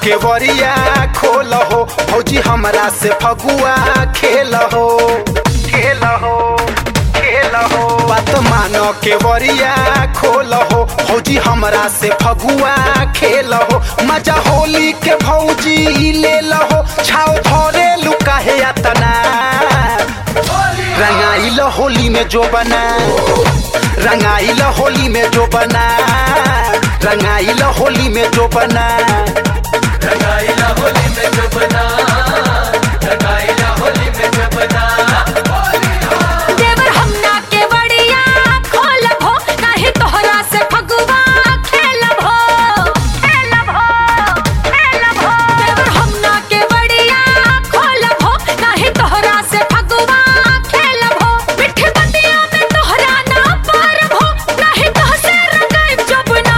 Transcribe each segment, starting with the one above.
के वरिया खोल हो भौजी हमरा से फगुआ खेल हो खेल हो खेल हो बात मानो के वरिया खोल हो भौजी हमरा से फगुआ खेल हो मजा होली के भौजी ले लहो छाव धरे लुका है अतना रंगाइल होली में जो बना रंगाइल होली में जो बना रंगाइल होली में जो बना रंगाइला होली में जो बना रंगाइला होली में जो बना देवर हमना के बड़िया खोलब हो नाही तोहरा से फगुआ खेलब हो खेलब हो खेलब हो देवर हमना के बड़िया खोलब हो नाही तोहरा से फगुआ खेलब हो मिठी बतिया में तोहरा ना पारब हो नाही तोह से रंगाइब जबना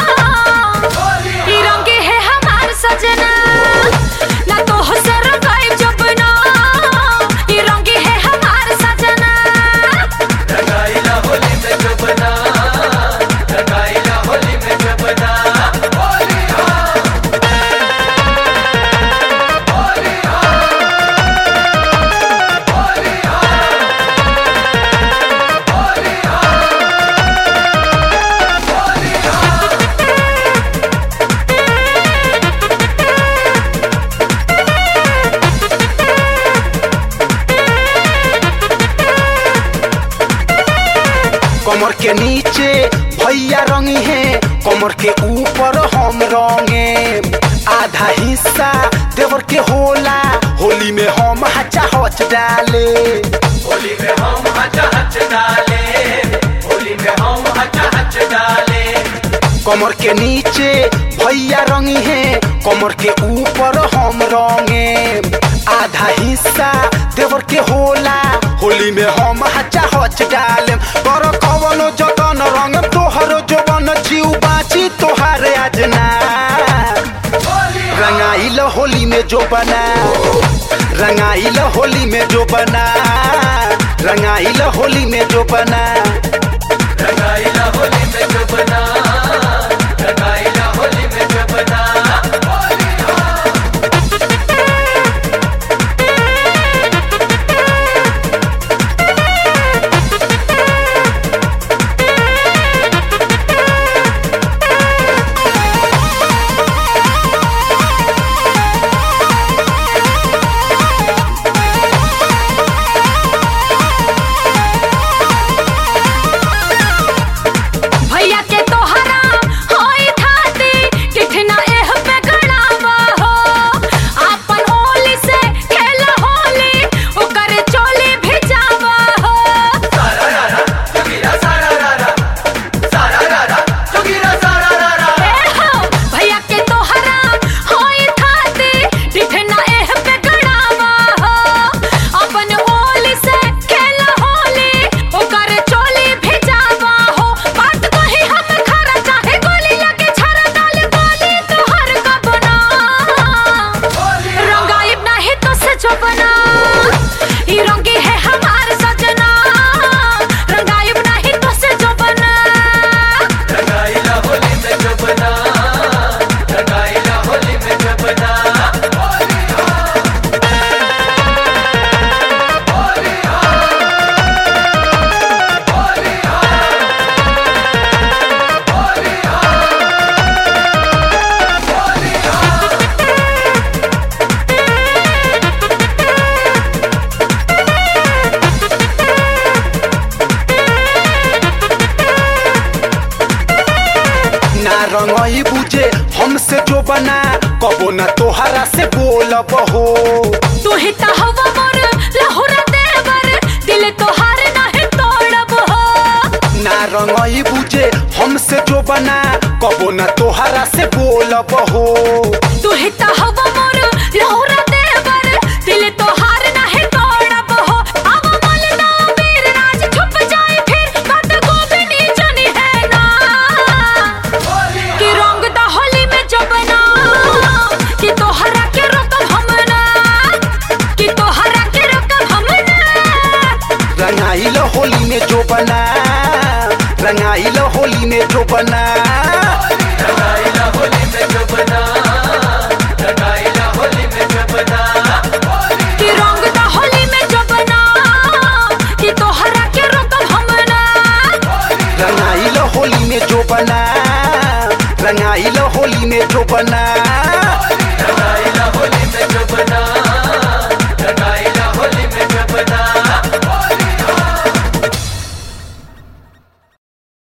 ई रंगे है हमार सजना ना तोह से रंगाइब जबना ई रंगे है हमार सजना रंगाइला होली में जो बना रंगाइला होली में जो बना होली हो होली हो होली हो होली हो होली हो कमर के नीचे भैया रंगी है कमर के ऊपर हम रंगे आधा हिस्सा देवर के होला होली में हम हचा हच डाले होली में हम हच हच डाले होली में हम हच हच डाले कमर के नीचे भैया रंगी है कमर के ऊपर हम रंगे आधा हिस्सा देवर के होला होली में हम हचा हच डाले कर कवनो जतन रंग तोहर जोबन जीव बाची तोहार आजना रंगाइल होली में जो बना रंगाइल होली में जो बना रंगाइल होली में जो बना रंगाइला होली में जो बना रंगाइला होली में जो बना होली हो भैया के तोहरा होई थाती किठना एह पे गड़ावा हो आपन होली से खेल होली ओकर चोली भिजावा हो सारा रारा जोगीरा सारा रारा सारा रारा जोगीरा सारा रारा ए हो भैया के तोहरा होई थाती किठना एह पे गड़ावा हो आपन होली से खेल होली ओकर चोली भिजावा हो बात कही हम खरा चाहे गोली लगे छरा डाल गोली तोहर कबना रंगाइब नाही तो से चुपना ई रंगी है हमार सजना रंगाइब नाही तो से चुपना रंगाइला होली में जो बना रंगाइला होली में जो बना होली हो होली हो होली हो होली हो होली हो ना रंगई बुझे हमसे जो बना कबो ना तोहरा से बोलब हो तू ही त हवा मोर लहुरा देवर दिल तोहार नाही तोड़ब हो ना रंगई बुझे हमसे जो बना कबो ना तोहरा से बोलब हो तू ही त हवा मोर लहुरा देवर दिल तोहार नाही तोड़ब हो अब मल ना वीर राज छुप जाए फिर बात गोविनी जानी है ना कि रंग दा होली में जबना कि तोहरा के रोकब हम ना कि तोहरा के रोकब हम ना रंगाइल होली में जो बना रंगाइल होली में जो बना